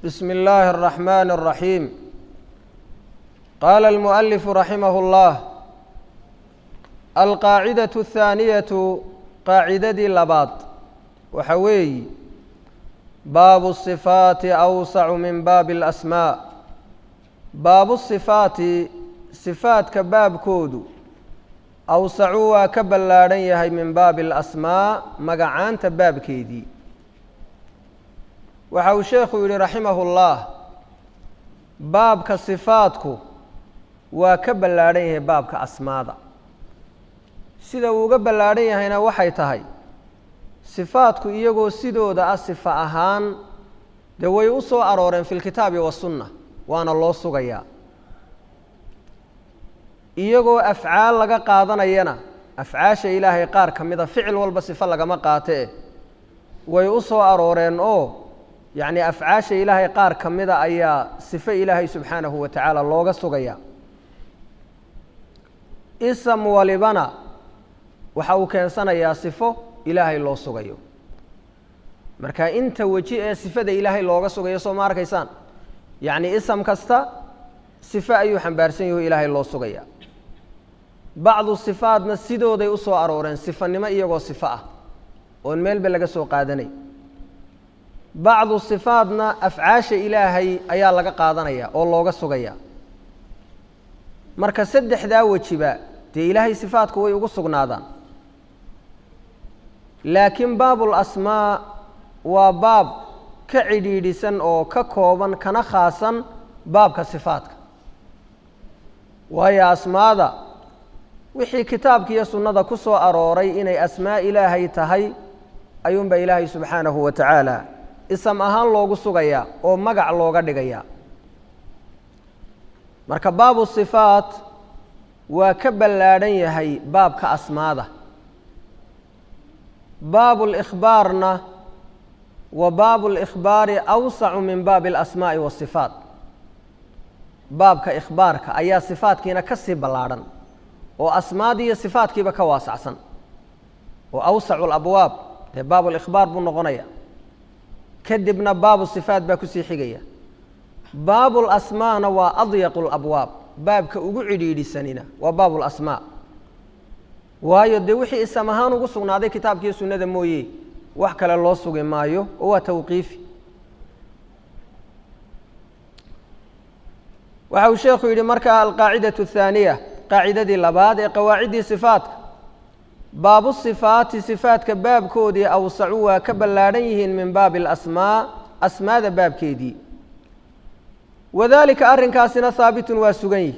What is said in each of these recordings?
بسم الله الرحمن الرحيم قال المؤلف رحمه الله القاعدة الثانية قاعدة لباط وحوي باب الصفات أوسع من باب الأسماء باب الصفات صفات كباب كودو awsacuu waa ka ballaadhan yahay min baabi alasmaa magacaanta baabkeedii waxa uu sheekhu yidhi raximahullah baabka sifaadku waa ka ballaadhan yahay baabka asmaada sida uu uga ballaadhan yahayna waxay tahay sifaadku iyagoo sidooda ah sifa ahaan dee way u soo arooreen fi lkitaabi wasunna waana loo sugayaa iyagoo afcaal laga qaadanayana afcaasha ilaahay qaar ka mida ficil walba sifo lagama qaatee way u soo arooreen oo yacni afcaasha ilaahay qaar ka mida ayaa sifo ilaahay subxaanahu wa tacaala looga sugaya isam walibana waxa uu keensanayaa sifo ilaahay loo sugayo marka inta weji ee sifada ilaahay looga sugayo soo ma arkaysaan yacni isam kasta sifo ayuu xambaarsan yaho ilaahay loo sugaya bacdu sifaadna sidooday u soo arooreen sifanimo iyagoo sifo ah oon meelba laga soo qaadanay bacdu sifaadna afcaasha ilaahay ayaa laga qaadanaya oo looga sugaya marka saddexdaa wejiba dee ilaahay sifaadku way ugu sugnaadaan laakiin baabul asmaa waa baab ka cidhiidhisan oo ka kooban kana khaasan baabka sifaadka waayo asmaada wixii kitaabka iyo sunnada ku soo arooray inay asmaa ilaahay tahay ayuunbaa ilaahay subxaanahu wa tacaala isam ahaan loogu sugayaa oo magac looga dhigayaa marka baabu sifaat waa ka ballaadhan yahay baabka asmaada baabu likhbaarna wa baabu likhbaari awsacu min baabi alasmaa'i waasifaat baabka ikhbaarka ayaa sifaadkiina ka sii ballaadhan oo asmaadii iyo sifaadkiiba ka waasacsan oo awsacu labwaab dee baabu likhbaar buu noqonaya kadibna baabu sifaat baa kusii xigaya baabu lasmaana waa adyaqu labwaab baabka ugu cidhiidhisanina waa baabu lasmaa waayo dee wixii isam ahaan ugu sugnaaday kitaabkiiyo sunnada mooye wax kale loo sugi maayo oo waa tawqiifi waxa uu sheekhu yidhi marka alqaacidatu athaaniya qaacidadii labaad ee qawaaciddii sifaatka baabu sifaati sifaatka baabkoodii awsacu waa ka ballaadhan yihiin min baabi alasmaa asmaada baabkeedii wadaalika arrinkaasina haabitun waa sugan yihi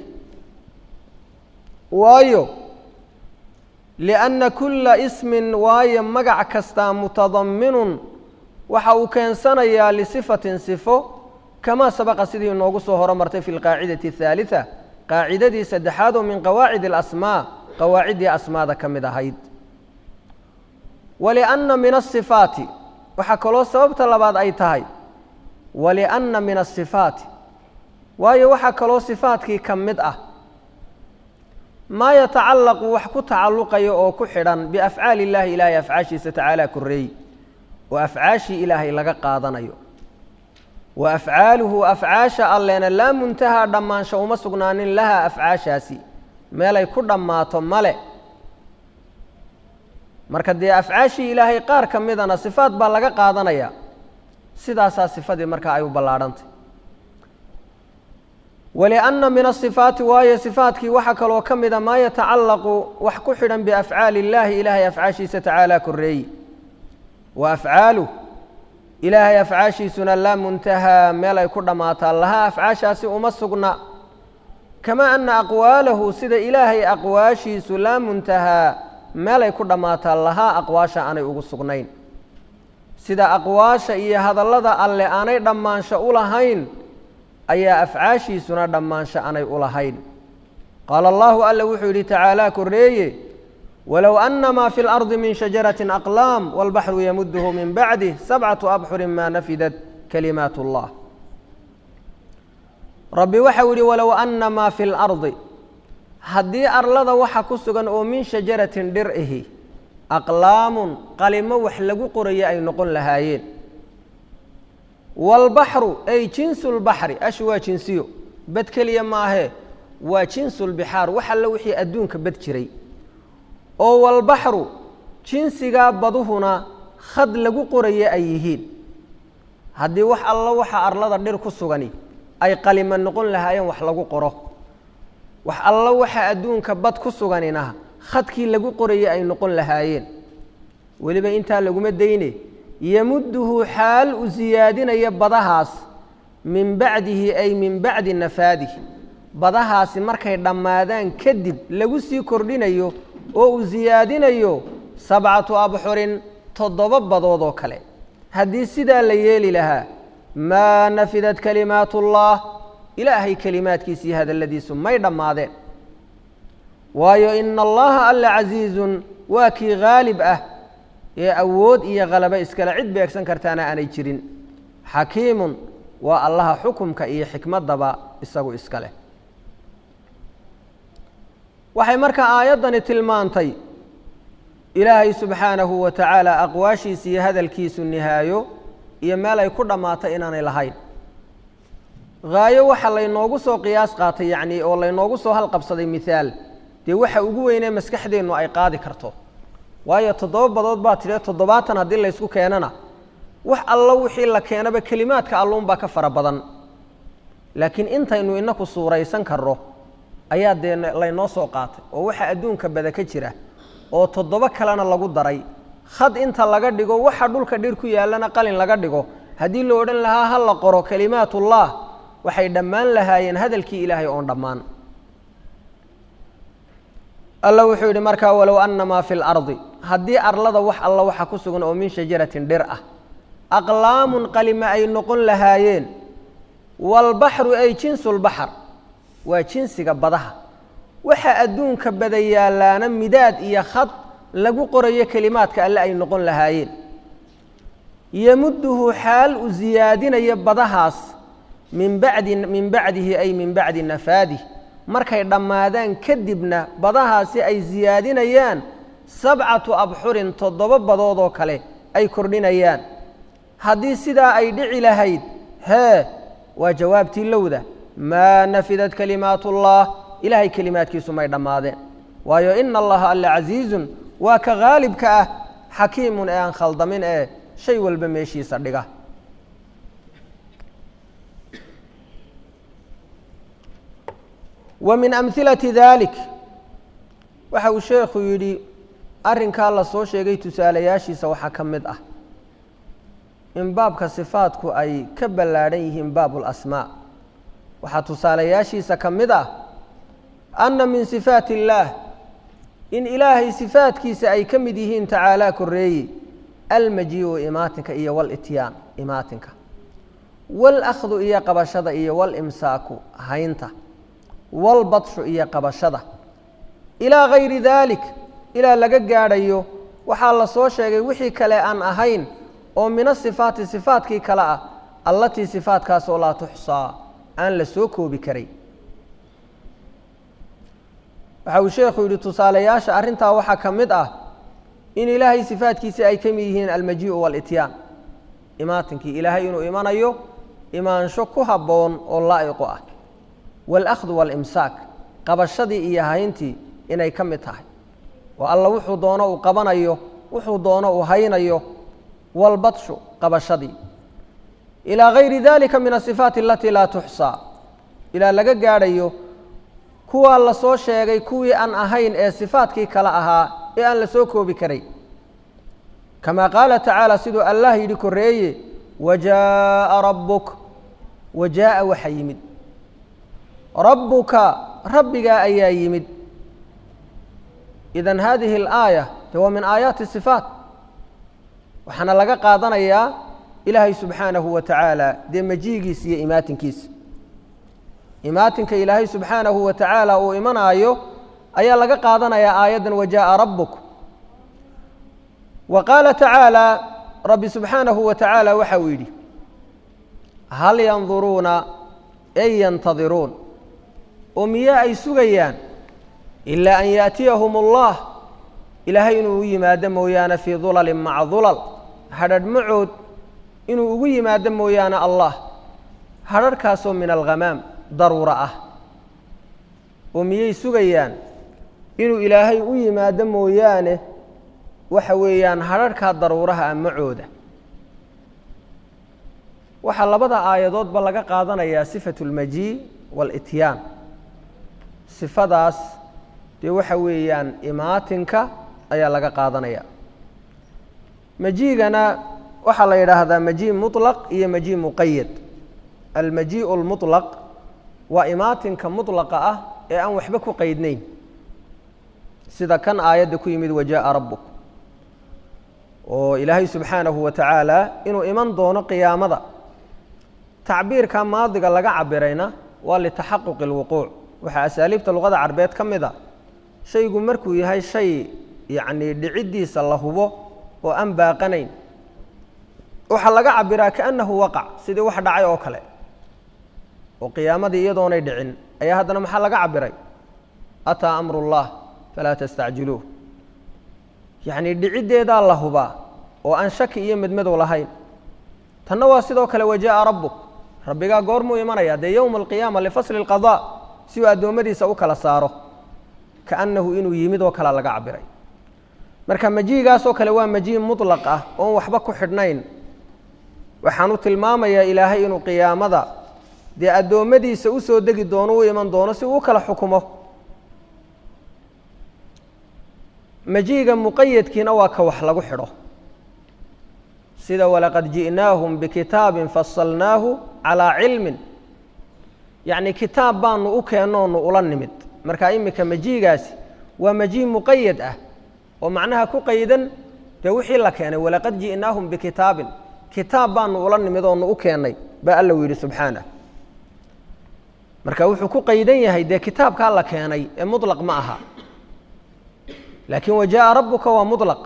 waayo lianna kulla ismin waayo magac kastaa mutadaminun waxa uu keensanayaa lisifatin sifo kamaa sabaqa sidii inoogu soo horomartay fi lqaacidati athaalitha qaacidadii saddexaad oo min qawaacid alasmaa qawaaciddii asmaada ka mid ahayd walianna min asifaati waxaa kaloo sababta labaad ay tahay walianna min asifaati waayo waxaa kaloo sifaadkii ka mid ah maa yatacallaqu wax ku tacalluqaya oo ku xidhan biafcaali illaahi ilaahay afcaashiisa tacaala korreey oo afcaashii ilaahay laga qaadanayo wa afcaaluhu afcaasha allena laa muntahaa dhammaansho uma sugnaanin lahaa afcaashaasi meelay ku dhammaato male marka dee afcaashii ilaahay qaar ka midana sifaad baa laga qaadanaya sidaasaa sifadii markaa ay u ballaadhantay walianna min asifaati waayo sifaadkii waxaa kaloo ka mida maa yatacallaqu wax ku xidhan biafcaali illaahi ilaahay afcaashiisa tacaala korreeyi wa afcaaluh ilaahay afcaashiisuna laa muntahaa meel ay ku dhammaataa lahaa afcaashaasi uma sugna kamaa anna aqwaalahu sida ilaahay aqwaashiisu laa muntahaa meel ay ku dhammaataa lahaa aqwaasha aanay ugu sugnayn sida aqwaasha iyo hadallada alle aanay dhammaansho u lahayn ayaa afcaashiisuna dhammaansho aanay u lahayn qaala allahu alla wuxuu yidhi tacaalaa korreeye wlow ana ma fi اlardi min shajaraة aqlaam wاlbaxru yamudhu min bacdih sabcaةu abxuri ma nafidat kalimaat اllah rabbi waxau yihi walow ana ma fi اlardi haddii arlada waxa ku sugan oo min shajaratin dhir ihi aqlaamun qalimo wax lagu qorayo ay noqon lahaayeen waalbaxru ay jinsu lbaxri ashu waa jinsiyo bad keliya maahee waa jinsulbixaar wax alla wixii adduunka bad jiray oo walbaxru jinsigaa baduhuna khad lagu qoraya ay yihiin haddii wax alla waxa arlada dhir ku sugani ay qalima noqon lahaayeen wax lagu qoro wax alla waxa adduunka bad ku suganina khadkii lagu qorayay ay noqon lahaayeen weliba intaa laguma dayne yamudduhu xaal u siyaadinaya badahaas min bacdihi ay min bacdi nafaadihi badahaasi markay dhammaadaan kadib lagu sii kordhinayo oo uu siyaadinayo sabcatu abxurin toddoba badood oo kale haddii sidaa la yeeli lahaa maa nafidat kalimaatullah ilaahay kelimaadkiisa iyo hadalladiisu may dhammaadeen waayo ina allaha alla casiizun waa kii haalib ah ee awood iyo khalabo iskale cid beegsan kartaana aanay jirin xakiimun waa allaha xukumka iyo xikmaddaba isagu iska leh waxay markaa aayaddani tilmaantay ilaahay subxaanahu wa tacaala aqwaashiisa iyo hadalkiisu nihaayo iyo meel ay ku dhammaatay inaanay lahayn haayo waxa laynoogu soo qiyaas qaatay yacnii oo laynoogu soo halqabsaday mihaal dee waxa ugu weynee maskaxdeennu ay qaadi karto waayo toddoba badood baa tidhi toddobaatan haddii laysku keenana wax allo wixii la keenaba kelimaadka alluunbaa ka fara badan laakiin intaynu inaku suuraysan karro ayaa dee laynoo soo qaatay oo waxa adduunka bada ka jira oo toddoba kalena lagu daray khad inta laga dhigo waxa dhulka dhir ku yaallana qalin laga dhigo haddii la odhan lahaa ha la qoro kelimaatullah waxay dhammaan lahaayeen hadalkii ilaahay oon dhammaan alla wuxuu yidhi markaa walow annamaa fi lardi haddii arlada wax alla waxa ku sugan oo min shajaratin dhir ah aqlaamun qalima ay noqon lahaayeen waalbaxru ay jinsulbaxar waa jinsiga badaha waxa adduunka bada yaallaana midaad iyo khad lagu qorayo kelimaadka alle ay noqon lahaayeen yamudduhu xaal u siyaadinayo badahaas min bacdi min bacdihi ay min bacdi nafaadih markay dhammaadaan kadibna badahaasi ay siyaadinayaan sabcatu abxurin toddoba badood oo kale ay kordhinayaan haddii sidaa ay dhici lahayd hee waa jawaabtii lowda maa nafidat kalimaatullah ilaahay kelimaadkiisu may dhammaadeen waayo ina allaha alla casiizun waa ka haalibka ah xakiimun ee aan khaldamin ee shay walba meeshiisa dhiga wa min amhilati dalik waxa uu sheekhu yidhi arrinkaa la soo sheegay tusaalayaashiisa waxaa ka mid ah in baabka sifaadku ay ka ballaadhan yihiin baabu lasmaa waxaa tusaalayaashiisa ka mid ah anna min sifaati illaah in ilaahay sifaadkiisa ay ka mid yihiin tacaalaa koreeye almajiiu imaatinka iyo walityaan imaatinka walakhdu iyo qabashada iyo walimsaaku haynta walbadshu iyo qabashada ilaa gayri daalik ilaa laga gaadhayo waxaa la soo sheegay wixii kale aan ahayn oo mina sifaati sifaadkii kale ah allatii sifaadkaasoo laa tuxsaa aan la soo koobi karay waxa uu sheekhu yidhi tusaalayaasha arrintaa waxaa ka mid ah in ilaahay sifaadkiisi ay ka mid yihiin almajii'u waalityaan imaatinkii ilaahay inuu imanayo imaansho ku habboon oo laa'iqu ah waalakhdu waalimsaak qabashadii iyo hayntii inay ka mid tahay oo alla wuxuu doono uu qabanayo wuxuu doono uu haynayo walbadshu qabashadii ilaa gayri dalika min asifaati alatii laa tuxsaa ilaa laga gaadhayo kuwaa la soo sheegay kuwii aan ahayn ee sifaadkii kale ahaa ee aan la soo koobi karay kamaa qaala tacaala siduu allah yidhi koreeye wajaaءa rabbuk wajaaءa waxa yimid rabbuka rabbigaa ayaa yimid idan hadihi اlaaya de waa min aayaati sifaat waxaana laga qaadanayaa ilaahay subxaanahu wa tacaala dee majiigiisa iyo imaatinkiisa imaatinka ilaahay subxaanahu wa tacaala uu imanaayo ayaa laga qaadanayaa aayaddan wajaaءa rabbuk wa qaala tacaala rabbi subxaanahu wa tacaala waxa uu yidhi hal yanduruuna ay yantadiruun oo miye ay sugayaan ilaa an yaأtiyahum اllah ilaahay inuu u yimaado mooyaane fii dulalin maca dulal hadhadh macood inuu ugu yimaado mooyaane allah hadharhkaasoo min alghamaam daruuro ah oo miyay sugayaan inuu ilaahay u yimaado mooyaane waxa weeyaan hadharhkaa daruuraha ah macooda waxaa labada aayadoodba laga qaadanayaa sifatu اlmajii waalityaan sifadaas dee waxa weeyaan imaatinka ayaa laga qaadanaya majiigana waxaa la yidhaahdaa maji muطlaq iyo maji muqayad almajiiء اlmuطlaq waa imaatinka muطlaqa ah ee aan waxba ku qaydnayn sida kan aayadda ku yimid wajaءa rabuk oo ilaahay subxaanahu wa tacaala inuu iman doono qiyaamada tacbiirka maadiga laga cabirayna waa litaxaquqi اlwuquuc waxaa asaaliibta luqada carbeed ka mid a shaygu markuu yahay shay yacnii dhiciddiisa la hubo oo aan baaqanayn waxaa laga cabiraa kaannahu waqac sidii wax dhacay oo kale oo qiyaamadii iyadoonay dhicin ayaa haddana maxaa laga cabiray ataa amru اllah falaa tastacjiluuh yacnii dhiciddeedaa la hubaa oo aan shaki iyo medmadow lahayn tanna waa sidoo kale wajaءa rabbuk rabbigaa goormuu imanaya dee yowma alqiyaama lifasli اlqaضاء si uu addoommadiisa u kala saaro kaannahu inuu yimid oo kale laga cabiray marka majiigaasoo kale waa majiin muطlaq ah oon waxba ku xidhnayn waxaan u tilmaamayaa ilaahay inuu qiyaamada dee addoommadiisa u soo degi doono u iman doono si uu u kala xukumo majiiga muqayadkiina waa ka wax lagu xidho sida walaqad ji'naahum bikitaabin fasalnaahu calaa cilmin yacni kitaab baanu u keennoonu ula nimid marka iminka majiigaasi waa majii muqayad ah oo macnaha ku qaydan dee wixii la keenay walaqad ji'naahum bikitaabin kitaab baanu ula nimid oonu u keennay baa alla u yidhi subxaanah marka wuxuu ku qaydan yahay dee kitaabkaa la keenay ee muطlaq ma aha laakin wajaءa rabuka waa muطlaq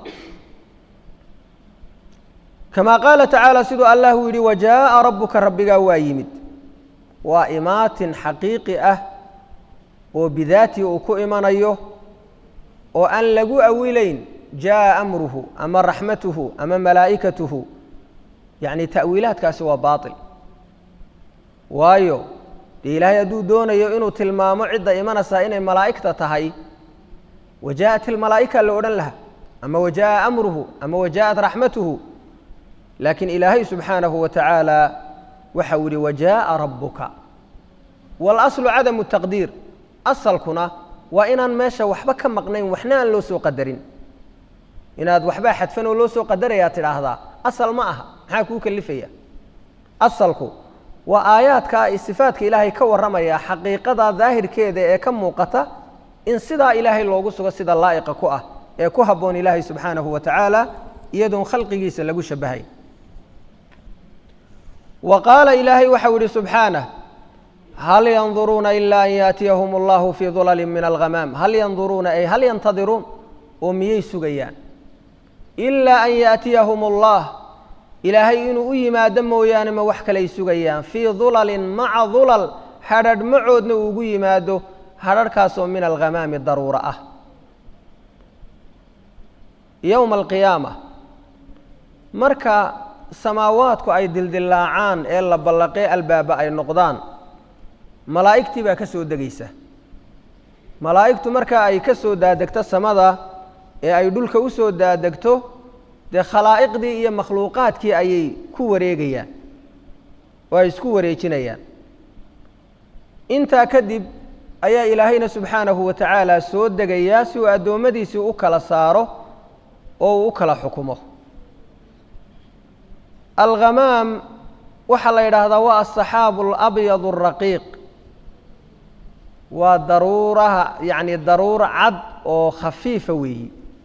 kama qaala tacaala siduu allah uu yidhi wajaءa rabuka rabbigaa waa yimid waa imaatin xaqiiqi ah oo bidaatii uu ku imanayo oo aan lagu awilayn jaءa amruhu ama raxmatuhu ama malaa'ikatuhu yacni ta'wiilaadkaasi waa baaطil waayo dee ilaahay hadduu doonayo inuu tilmaamo cidda imanaysaa inay malaa'igta tahay wajaءat ilmalaa'ika la odhan laha ama wajaءa amruhu ama wajaءat raxmatuhu laakiin ilaahay subxaanahu wa tacaala waxa uu yihi wajaءa rabuka waاlaslu cadamu taqdiir asalkuna waa inaan meesha waxba ka maqnayn waxna aan loo soo qadarin inaad waxbaa xadfan oo loo soo qadarayaa tidhaahdaa asal ma aha maxaa kuu kelifaya asalku waa aayaadka sifaadka ilaahay ka warramaya xaqiiqada daahirkeeda ee ka muuqata in sidaa ilaahay loogu sugo sida laa'iqa ku ah ee ku habboon ilaahay subxaanahu wa tacaala iyadoon khalqigiisa lagu shabahay wa qaala ilaahay waxau yihi subxaanah hal yanduruuna ila an yaatiyahum allahu fii dulalin min alghamaam hal yanduruuna ay hal yantadiruun oo miyay sugayaan ilaa an yaatiyahum allah ilaahay inuu u yimaado mooyaane ma wax kalay sugayaan fii dulalin maca dulal hadrharh macoodna uu ugu yimaado hadrharhkaasoo min alghamaami daruura ah yowma alqiyaama marka samaawaadku ay dildillaacaan ee la ballaqee albaaba ay noqdaan malaa'igtii baa ka soo degaysa malaa'igtu marka ay ka soo daadegto samada ee ay dhulka u soo daadegto dee khalaa'iqdii iyo makhluuqaadkii ayay ku wareegayaan oo ay isku wareejinayaan intaa kadib ayaa ilaahayna subxaanahu wa tacaala soo degayaa si uu addoommadiisii u kala saaro oo uu u kala xukumo alghamaam waxaa la yidhaahdaa waa asaxaabu alabyad alraqiiq waa daruuraha yacni daruur cad oo khafiifa weeyi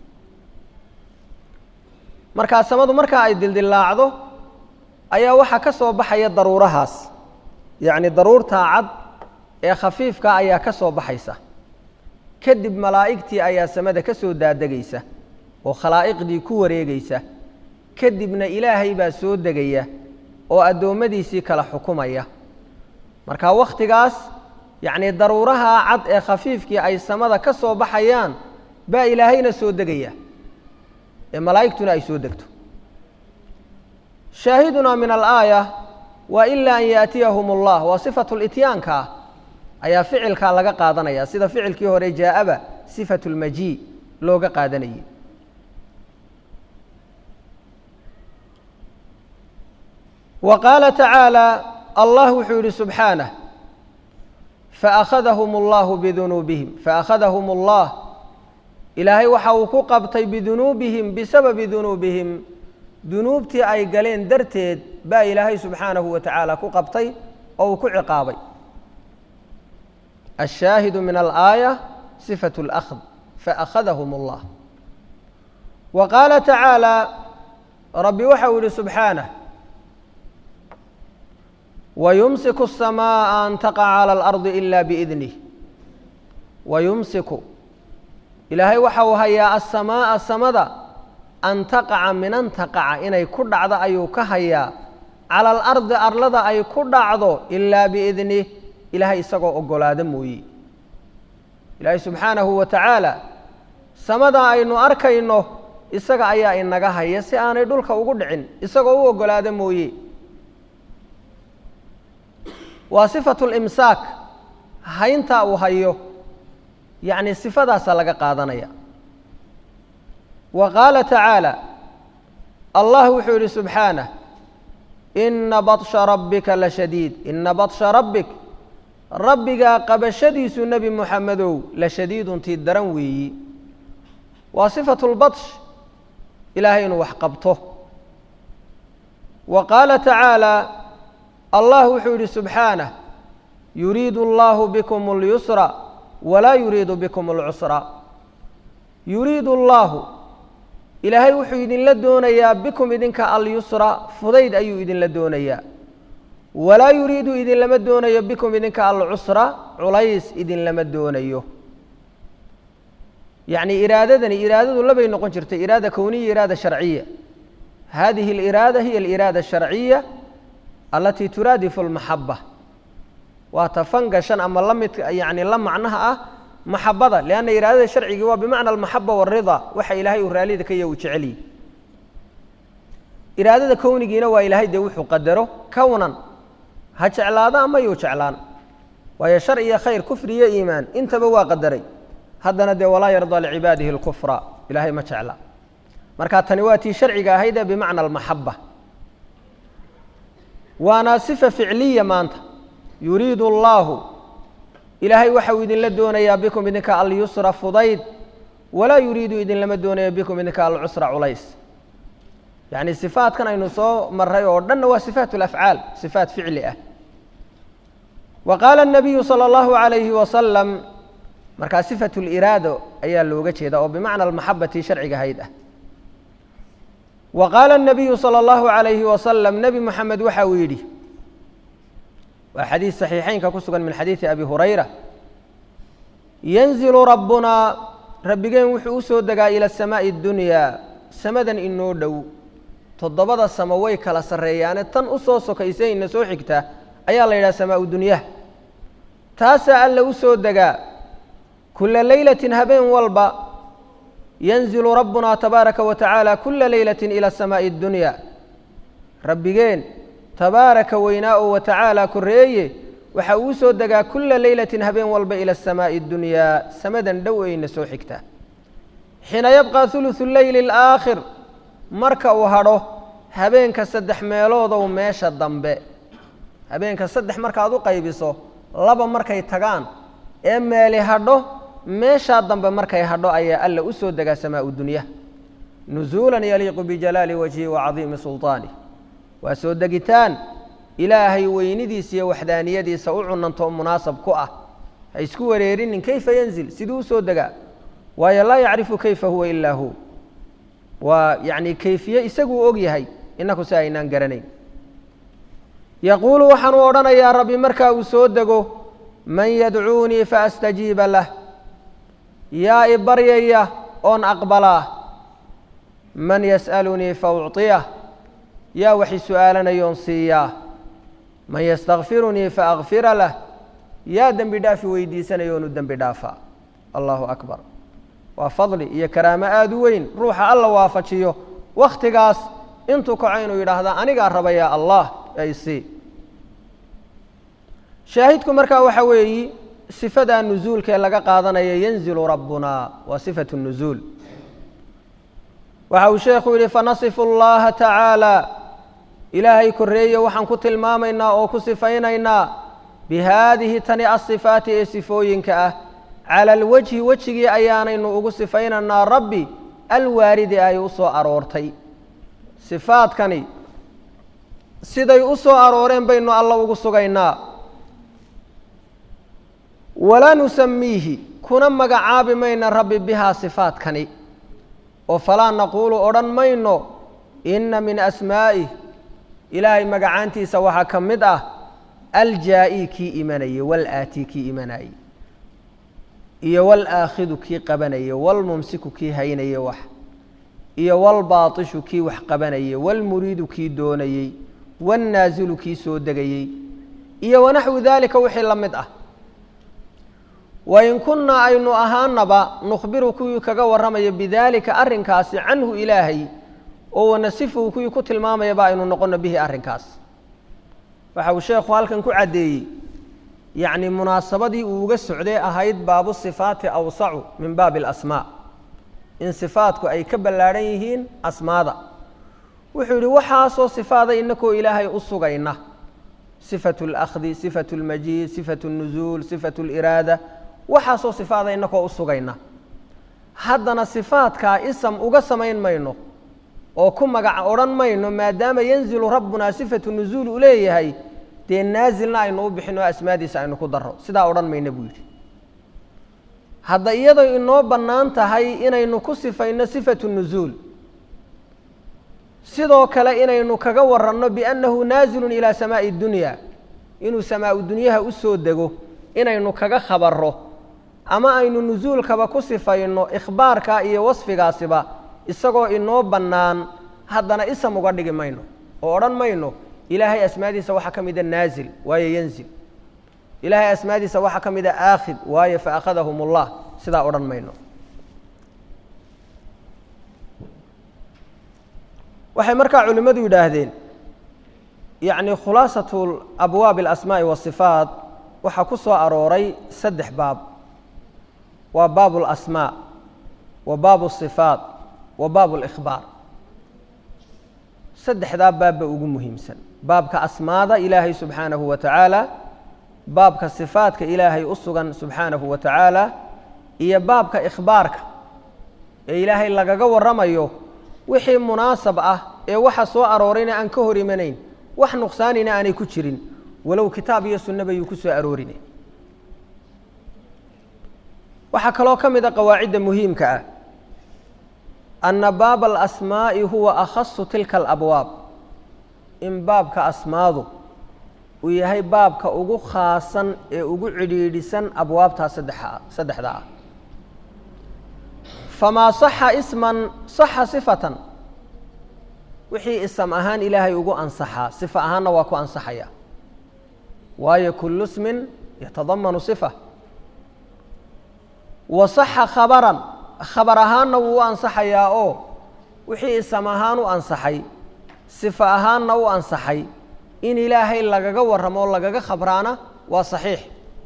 markaa samadu markaa ay dildillaacdo ayaa waxaa ka soo baxaya daruurahaas yacni daruurtaa cad ee khafiifka ayaa ka soo baxaysa kadib malaa'igtii ayaa samada ka soo daadegaysa oo khalaa'iqdii ku wareegaysa kadibna ilaahay baa soo degaya oo addoommadiisii kala xukumaya marka wakhtigaas yacnii daruuraha cad ee khafiifkii ay samada ka soo baxayaan baa ilaahayna soo degaya ee malaa'igtuna ay soo degto shaahidunaa min alaaya waa ilaa an yaatiyahum allah waa sifatu lityaanka ah ayaa ficilkaa laga qaadanaya sida ficilkii hore jaa-aba sifatu lmajii looga qaadanayay wa qaala tacaala allah wuxuu yihi subxaanah faakhadahum allahu bidunuubihim faakhadahum allah ilaahay waxa uu ku qabtay bidunuubihim bisababi dunuubihim dunuubtii ay galeen darteed baa ilaahay subxaanahu wa tacaala ku qabtay oo uu ku ciqaabay ashaahidu min alaaya sifatu اlأkhd faakhadahum اllah wa qaala tacaala rabbi waxa uu yihi subxaanah wayumsiku الsamaaءa an taqaca calى اlardi ila biidnih wayumsiku ilaahay waxa uu hayaa asamaaءa samada an taqaca min an taqaca inay ku dhacdo ayuu ka hayaa cala alardi arlada ay ku dhacdo ilaa biidnih ilaahay isagoo oggolaado mooye ilaahay subxaanahu wa tacaala samadaa aynu arkayno isaga ayaa inaga haya si aanay dhulka ugu dhicin isagoo u oggolaado mooye waa sifatu limsaak hayntaa uu hayo yacni sifadaasaa laga qaadanaya wa qaala tacaala allah wuxuu yihi subxaanah ina baطsha rabbika la shadiid ina baطsha rabbik rabbigaa qabashadiisu nebi moxamedow la shadiiduntii daran weeyi waa sifatu lbaطsh ilaahay inuu wax qabto wa qaala tacaala allah wuxuu yihi subxaanah yuriidu allahu bikum اlyusra walaa yuriidu bikum اlcusra yuriidu allahu ilaahay wuxuu idinla doonayaa bikum idinka alyusra fudayd ayuu idinla doonayaa walaa yuriidu idinlama doonayo bikum idinka alcusra culays idinlama doonayo yacni iraadadani iraadadu labay noqon jirtay iraada kowniya iraada sharciya hadihi aliraada hiya aliraada asharciya alatii turaadifu almaxaba waa ta fangashan ama la midka yacni la macnaha ah maxabada lianna iraadada sharcigii waa bimacna almaxaba waalrida waxa ilaahay uu raallida ka yahy uu jecelyi iraadada kownigiina waa ilaahay dee wuxuu qadaro kownan ha jeclaada ama yuu jeclaan waayo shar iyo khayr kufri iyo iimaan intaba waa qadaray haddana dee walaa yardaa licibaadihi اlkufra ilaahay ma jecla marka tani waa tii sharciga ahayd ee bimacna almaxaba waana sifa ficliya maanta yuriidu اllahu ilaahay waxa uu idinla doonayaa bikum idinka alyusra fudayd walaa yuriidu idinlama doonayo bikum idinka alcusra culays yacni sifaatkan aynu soo maray oo dhanna waa sifaat alafcaal sifaat ficli ah wa qaala الnabiyu salى اllahu عalayhi wasalam markaa sifatu liraado ayaa looga jeeda oo bimacna almaxabati sharciga hayd ah wa qaala الnabiyu salى اllahu عalayhi wasalam nebi moxamed waxa uu yidhi waa xadiis saxiixeynka ku sugan min xadiidi abi hurayra yanzilu rabbunaa rabbigeen wuxuu u soo degaa ila samaaءi اdunyaa samadan inoo dhow toddobada samo way kala sarreeyaane tan u soo sokaysa ina soo xigta ayaa la yidhaha samaa-u dunyaha taasaa alla u soo degaa kula leylatin habeen walba yanzilu rabbunaa tabaaraka wa tacaala kula leylatin ila samaa'i اdunyaa rabbigeen tabaaraka weynaa oo wa tacaala korreeye waxa uu soo degaa kula leylatin habeen walba ila samaa'i اdunyaa samadan dhow ayna soo xigta xiina yabqa huluثu leyli اlaakhir marka uu hadho habeenka saddex meeloodow meesha dambe habeenka saddex markaad u qaybiso laba markay tagaan ee meeli hadho meeshaa dambe markay hadho ayaa alla u soo degaa samaau dunya nusuulan yaliiqu bijalaali wajhi wa cadiimi sulطaanih waa soo degitaan ilaahay weynidiisa iyo waxdaaniyadiisa u cunanto munaasab ku ah ha isku wareerinin kayfa yanzil siduu u soo degaa waayo laa yacrifu kayfa huwa ilaa hu waa yacni kayfiye isaguu og yahay inaku si aynaan garanayn yaquulu waxaanuu odhanayaa rabbi markaa uu soo dego man yadcuunii faastajiiba lah yaa i baryaya oon aqbalaa man yas'alunii faucطiyah yaa wax i su'aalanayoon siiyaa man yastakfirunii faakfira lah yaa dembi dhaafi weydiisanayoonu dembi dhaafaa allahu akbar waa fadli iyo karaamo aada u weyn ruuxa alla waafajiyo wakhtigaas intuu kaco inuu yidhaahda anigaa raba yaa allah ay si shaahidku markaa waxa weeyi sifadaa nusuulkaee laga qaadanaya yanzilu rabbuna waa sifatu nuzuul waxa uu sheekhu yidhi fanasifu اllaha tacaala ilaahay korreeye waxaan ku tilmaamaynaa oo ku sifaynaynaa bihaadihi tani asifaati ee sifooyinka ah cala alwajhi wejigii ayaanaynu ugu sifaynaynaa rabbi alwaaridi ay u soo aroortay sifaadkani siday u soo arooreen baynu alla ugu sugaynaa walaa nusamiihi kuna magacaabi mayna rabbi bihaa sifaadkani oo falaa naquulu odhan mayno inna min asmaa'ih ilaahay magacaantiisa waxaa ka mid ah aljaa'i kii imanayey walaati kii imanayey iyo walaakhidu kii qabanayey walmumsiku kii haynayey wax iyo walbaatishu kii wax qabanayey walmuriidu kii doonayey wannaazilu kii soo degayey iyo wanaxwu daalika wixii la mid ah wain kunnaa aynu ahaanaba nukhbiru kuwii kaga warramaya bidaalika arrinkaasi canhu ilaahay oo wanasifuhu kuwii ku tilmaamayaba aynu noqono bihi arrinkaas waxa uu sheekhu halkan ku caddeeyey yacni munaasabadii uu uga socday ahayd baabu sifaati awsacu min baabi alasmaa in sifaadku ay ka ballaadhan yihiin asmaada wuxuu yidhi waxaasoo sifaada inakoo ilaahay u sugayna sifatu اlakhdi sifatu اlmajiid sifatu اnuzuul sifatu اliraada waxaasoo sifaada inakoo u sugayna haddana sifaadkaa isam uga samayn mayno oo ku magac odhan mayno maadaama yanzilu rabbunaa sifatu nuzuul u leeyahay dee naasilna aynu u bixin oo asmaadiisa aynu ku daro sidaa odhan mayna buu yidhi hadda iyadoo inoo bannaan tahay inaynu ku sifayno sifatu nuzuul sidoo kale inaynu kaga waranno biannahu naazilun ilaa samaa'i dunya inuu samaau dunyaha u soo dego inaynu kaga khabarro ama aynu nusuulkaba ku sifayno ikhbaarka iyo wasfigaasiba isagoo inoo bannaan haddana isam uga dhigi mayno oo odhan mayno ilaahay asmaadiisa waxaa ka mida naazil waayo yanzil ilaahay asmaadiisa waxaa ka mida aakhid waayo fa akhadahum ullah sidaa odhan mayno waxay markaa culimmadu yidhaahdeen yacni khulaasatu abwaabi alasmaa'i waasifaat waxaa ku soo arooray saddex baab waa baabu alasmaa wa baabu asifaat wa baabu alikhbaar saddexdaa baabba ugu muhiimsan baabka asmaada ilaahay subxaanahu wa tacaala baabka sifaadka ilaahay u sugan subxaanahu wa tacaala iyo baabka ikhbaarka ee ilaahay lagaga warramayo wixii munaasab ah ee waxa soo aroorayna aan ka hor imanayn wax nuqsaanina aanay ku jirin walow kitaab iyo sunnaba yuu ku soo aroorinay waxaa kaloo ka mid a qawaacidda muhiimka ah anna baaba alasmaa'i huwa akhasu tilka alabwaab in baabka asmaadu uu yahay baabka ugu khaasan ee ugu cidhiidhisan abwaabtaa saddexa saddexda ah famaa saxa isman saxa sifatan wixii isam ahaan ilaahay ugu ansaxaa sifa ahaanna waa ku ansaxaya waayo kullu ismin yatadamanu sifa wa saxa khabaran khabar ahaanna wuu u ansaxayaa oo wixii isam ahaan u ansaxay sifa ahaanna u ansaxay in ilaahay lagaga warramo o lagaga khabraana waa saxiix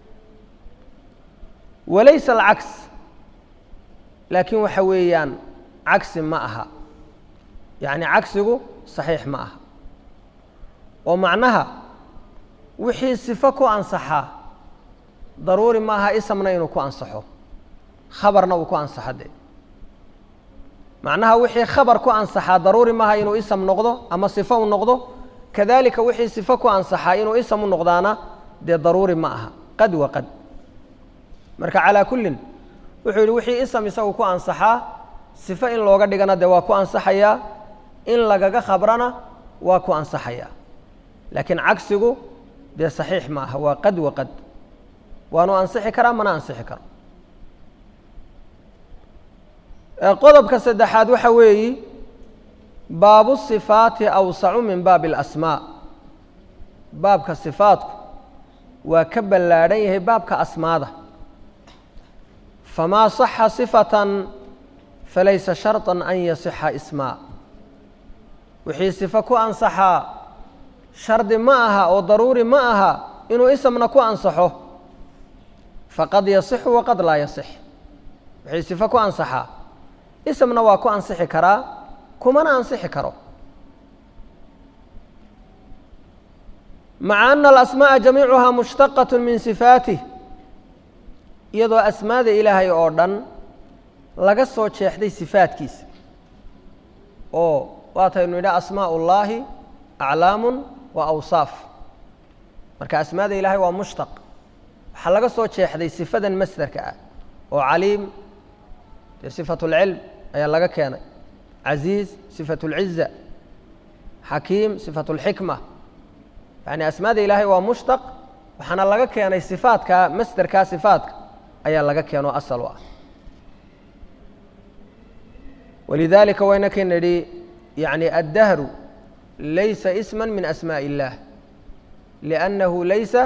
walaysa alcaks laakiin waxa weeyaan cagsi ma aha yacni cagsigu saxiix ma aha oo macnaha wixii sifo ku ansaxaa daruuri ma aha isamna inuu ku ansaxo khabarna uu ku ansaxo dee macnaha wixii khabar ku ansaxaa daruuri maaha inuu isam noqdo ama sifo u noqdo kadalika wixii sifo ku ansaxaa inuu isam u noqdaana dee daruuri ma aha qad wa qad marka calaa kullin wuxuu yidhi wixii isam isagu ku ansaxaa sifo in looga dhigana dee waa ku ansaxayaa in lagaga khabrana waa ku ansaxayaa laakiin cagsigu dee saxiix ma aha waa qad wa qad waanu ansixi karaa mana ansixi karo qodobka saddexaad waxa weeyi baabu sifaati awsacu min baabi alasmaa baabka sifaatku waa ka ballaadhan yahay baabka asmaada famaa saxa sifatan falaysa sharطa an yasixa ismaa wixii sifo ku ansaxaa shardi ma aha oo daruuri ma aha inuu isamna ku ansaxo faqad yasixu waqad laa yasix wixii sifo ku ansaxaa isamna waa ku ansixi karaa kumana ansixi karo maca ana alasmaaءa jamiicuhaa mushtaqaة min sifaatih iyadoo asmaada ilaahay oo dhan laga soo jeexday sifaadkiisa oo waataynu nidha asmaaء اllahi aclaamu wa awsaaf marka asmaada ilaahay waa mushtaq waxaa laga soo jeexday sifadan masderka ah oo caliim dee sifat اlcilm ayaa laga keenay casiiz sifat اlciza xakiim sifat اlxikma yani asmaada ilaahay waa mushtaq waxaana laga keenay sifaadka masderkaa sifaadka ayaa laga keenoo asal u ah walidalika waynaka nidhi yani addahru laysa isma min asmaaء اllah liأnnahu laysa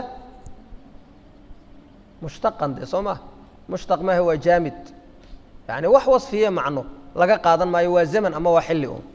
mushtaqan de soo ma mushtaq maaha waa jaamid yani wax wasfiye macno laga qaadan maayo waa zaman ama waa xilli un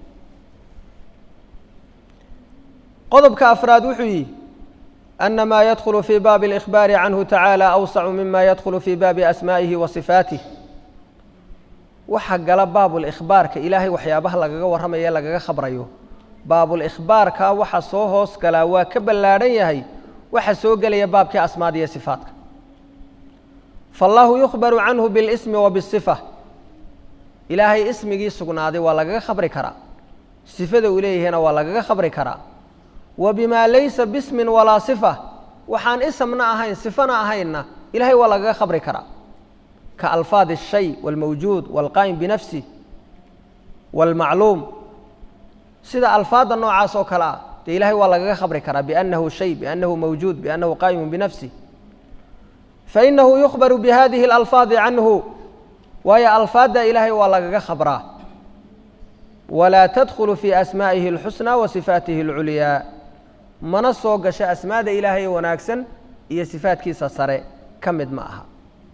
qodobka afraad wuxuu yihi أna ma yadkulu fi baabi اlإkhbaari canhu tacaalى awsacu mima yadkulu fi baabi asmaa'ihi wa sifaatih waxa gala baabulإkhbaarka ilaahay waxyaabaha lagaga warramaye lagaga khabrayo baabulإkhbaarka waxa soo hoos galaa waa ka ballaadhan yahay waxa soo gelaya baabkii asmaada iyo sifaatka faالlahu yukhbaru canhu biاlsmi wa bالصifa ilaahay ismigii sugnaaday waa lagaga khabri karaa sifada uu leeyahayna waa lagaga khabri karaa wa bima laysa bismin walaa sifa waxaan isamna ahayn sifana ahaynna ilahay waa lagaga khabri karaa ka alfaad الshay wاlmawjuud wاlqaa'im binafsih wاlmacluum sida alfaadda noocaas oo kale ah dee ilahay waa lagaga khabri karaa biأnnahu shay biأnnahu mawjuud biأnnahu qaa'imu binafsih fainahu yukhbaru bihadihi اlalfaadi canhu waayo alfaadda ilaahay waa lagaga khabraa walaa tadkhulu fi asmaa'ihi اlxusnى wa sifaatihi اlculyaa mana soo gasho asmaada ilaahay wanaagsan iyo sifaadkiisa sare ka mid ma aha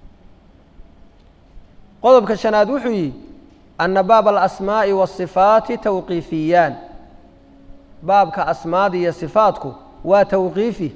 qodobka shanaad wuxuu yihi ana baaba alasmaaءi waالصifaati tawqiifiyaan baabka asmaada iyo sifaatku waa tawqiifi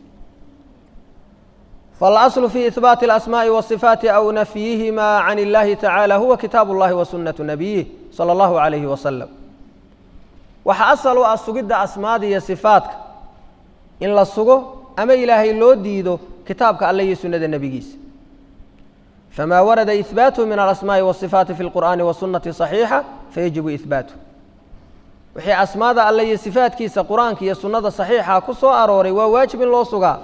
faاlأصl fi ihbaati اlasmaaءi waالصifaati aw nafyihima can اllahi tacaalى huwa kitaab اllahi wa sunaةu nabiyih salى اllahu عalayhi wasalam waxa asal u ah sugidda asmaada iyo sifaatka in la sugo ama ilaahay loo diido kitaabka alle iyo sunnada nebigiisa fma warada ihbaatuhu min alasmaaءi wالصifaati fi اlqur'ani wasunati صaxiixa fayajibu ihbaatuh wixii asmaada alle iyo sifaatkiisa qur-aanka iyo sunnada saxiixa ku soo arooray waa waajib in loo sugaa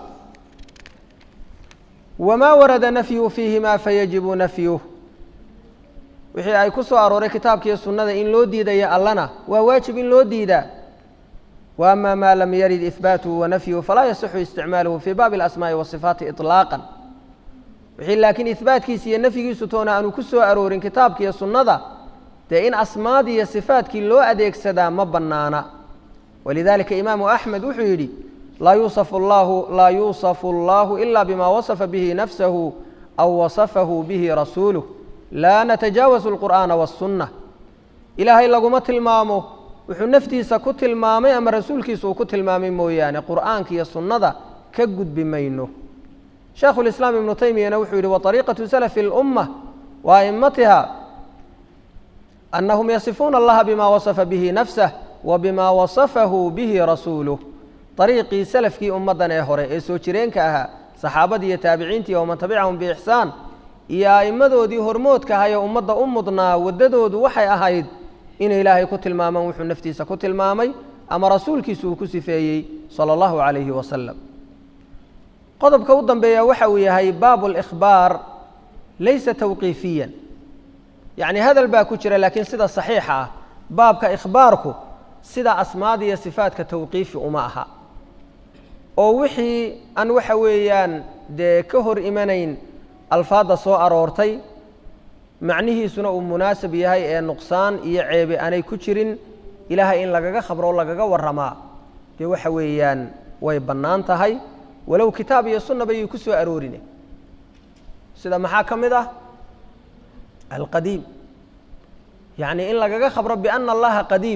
wamaa warada nafyuhu fiihima fayajibu nafyuh wixii ay ku soo arooray kitaabka iyo sunnada in loo diidaya allana waa waajib in loo diidaa wa ama ma lam yarid ihbaatuhu wanafyuhu falaa yasixu isticmaaluhu fi baabi اlasmaaءi waصifaati iطlaaqا wixii laakiin ihbaatkiisa iyo nafyigiisu toona aanu ku soo aroorin kitaabka iyo sunnada dee in asmaadii iyo sifaadkii loo adeegsadaa ma bannaana walidalika imaamu axmed wuxuu yidhi laa yuusafu allahu laa yuusafu allahu ila bima wasafa bihi nafsahu aw wasafahu bihi rasuuluh laa natajaawasu alqur'aana waاsunna ilaahay laguma tilmaamo wuxuu naftiisa ku tilmaamay ama rasuulkiisa uu ku tilmaamay mooyaane qur'aanka iyo sunnada ka gudbi mayno sheekhu lislaam ibnu taymiyana wuxuu yidhi waطariiqatu salafi اlumma wa a'immatiha anahum yasifuuna allaha bima wasafa bihi nafsah wa bima wasafahu bihi rasuuluh ariiqii salafkii ummaddan ee hore ee soo jireenka ahaa saxaabadii iyo taabiciintii waman tabicahum biixsaan iyo a'immadoodii hormoodka ahaa ee ummadda u mudnaa waddadoodu waxay ahayd inay ilaahay ku tilmaamaan wuxuu naftiisa ku tilmaamay ama rasuulkiisu uu ku sifeeyey sala allahu calayhi wasalam qodobka u dambeeya waxa uu yahay baabu اlإkhbaar laysa tawqiifiyan yacni hadal baa ku jira laakiin sida saxiixa ah baabka ikhbaarku sida asmaada iyo sifaadka tawqiifi uma aha oo wixii aan waxa weeyaan dee ka hor imanayn alfaadda soo aroortay macnihiisuna uu munaasab yahay ee nuqsaan iyo ceebe aanay ku jirin ilaahay in lagaga khabro o lagaga warramaa dee waxa weeyaan way bannaan tahay walow kitaab iyo sunna bayay ku soo aroorine sida maxaa ka mid ah alqadiim yacni in lagaga khabro biana allaha qadiimun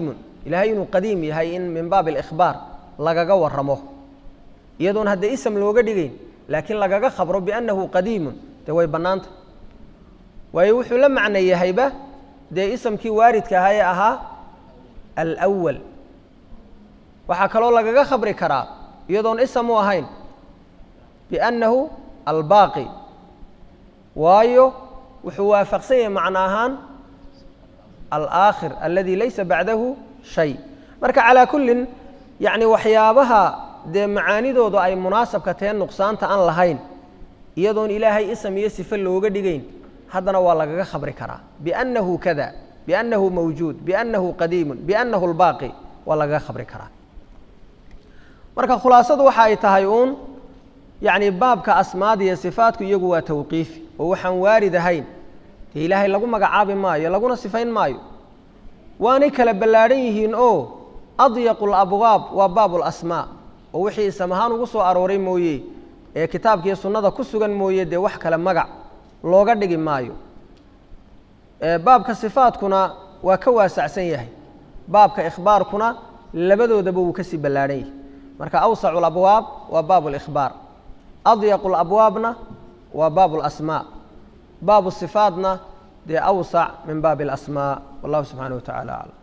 ilaahay inuu qadiim yahay in min baab alikhbaar lagaga waramo iyadoon haddee ism looga dhigayn laakiin lagaga khabro biannahu qadiimun dee way bannaanta waayo wuxuu la macno yahayba dee isamkii waaridka ahaa ee ahaa alwal waxaa kaloo lagaga khabri karaa iyadoon ism u ahayn biannahu albaaqi waayo wuxuu waafaqsan yahay macno ahaan alaakhir aladi laysa bacdahu shay marka calaa kullin yacni waxyaabaha dee macaanidoodu ay munaasabka tahe nuqsaanta aan lahayn iyadoon ilaahay ism iyo sife looga dhigayn haddana waa lagaga khabri karaa biannahu kada biannahu mawjuud biannahu qadiimun biannahu lbaaqi waa lagaga khabri karaa marka khulaasadu waxa ay tahay uun yacni baabka asmaada iyo sifaatku iyagu waa tawqiifi oo waxaan waarid ahayn dee ilaahay lagu magacaabi maayo laguna sifayn maayo waanay kala ballaadhan yihiin oo adyaqu labwaab waa baabu lasmaa oo wixii isam ahaan ugu soo arooray mooye ee kitaabkiiyo sunnada ku sugan mooye dee wax kale magac looga dhigi maayo baabka sifaatkuna waa ka waasacsan yahay baabka ikhbaarkuna labadoodaba wuu kasii ballaadhan yahay marka awsacu labwaab waa baabu likhbaar adyaqu labwaabna waa baabu lasmaa baabu sifaatna dee awsac min baabi alasmaa wallahu subxaanaه wa tacala aclam